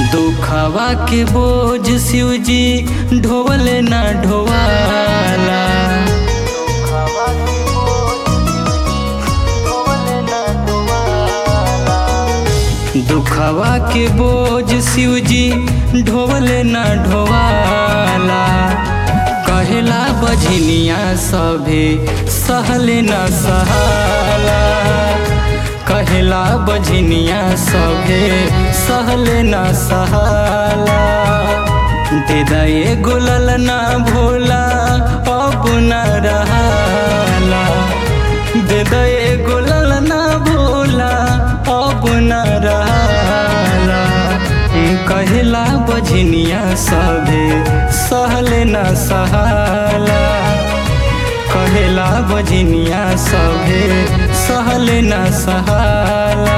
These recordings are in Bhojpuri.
दुखवा के बोझ शिवजी ढोवले ना ढोवाला दुखवा के बोझ शिवजी ढोवले ना ढोवाला कहेला बझनिया सभे सहले न सहाला कहेला बझनिया सभे सहले न सहाला दे दए गुलल ना भोला अब न रहाला दे दए गुलल ना भोला अब न रहाला कहेला बझनिया सभे सहले न सहाला कहेला बझनिया सभे सहले न सहाला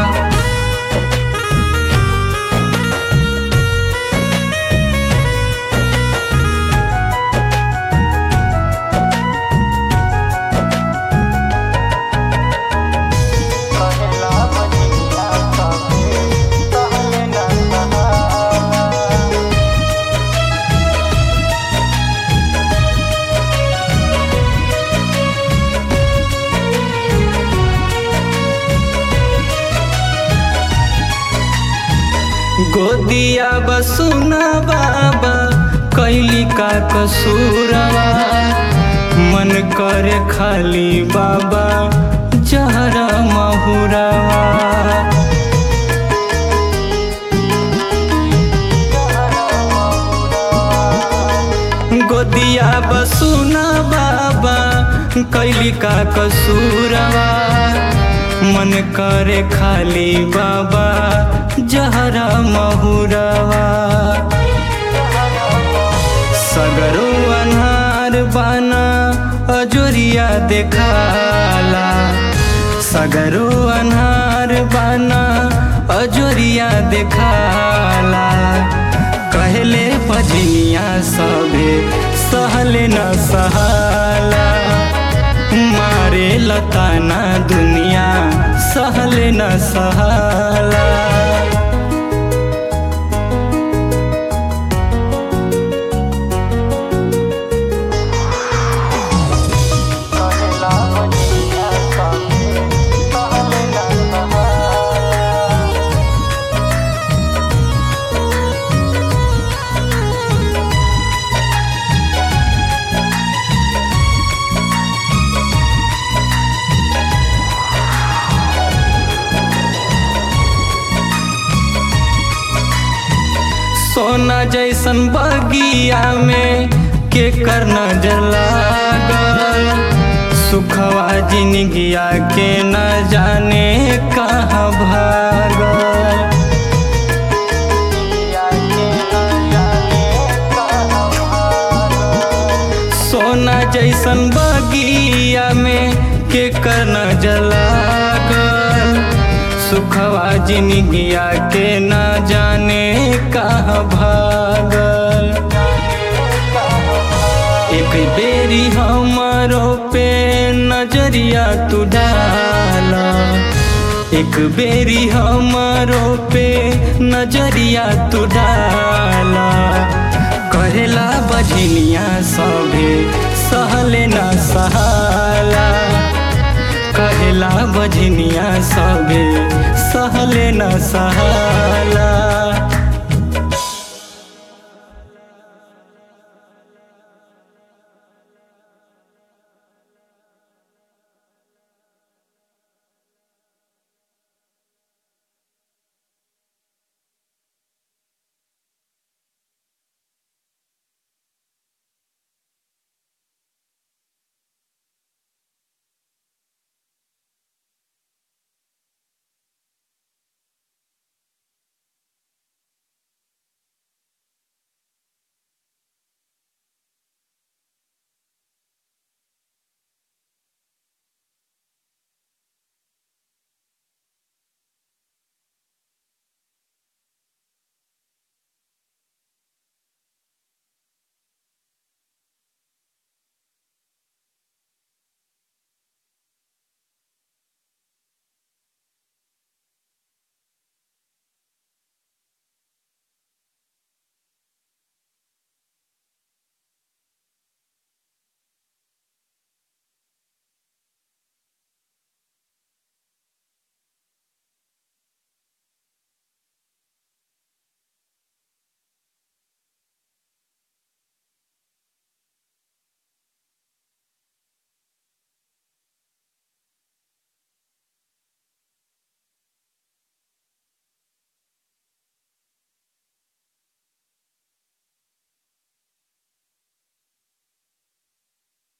गोदिया बसुना बाबा कैली का कसूरवा मन करे खाली बाबा जहरा महुरवा गोदिया बसुना बाबा कैली का कसूरवा मन करे खाली बाबा जहरा महुरवा सगरो अन्हार बाना अजोरिया देखाला सगरो अन्हार बाना अजोरिया देखाला कहले पजनिया सभे सहले न सहाला मारे लताना दुनिया सहले न सहाला सोना जैसन बगिया में के कर नजर लागल सुखवा जिनगिया के न जाने कहाँ भागल सोना जैसन बगिया में के कर नजर लागल सुखवा जिनगिया के न जाने कहाँ भागल एक बेरी हमारो पे नजरिया तू डाला एक बेरी हमारो पे नजरिया तू डाला कहेला बझनिया सभे सहले न सहाला कहेला बझनिया सभे सहले न सहाला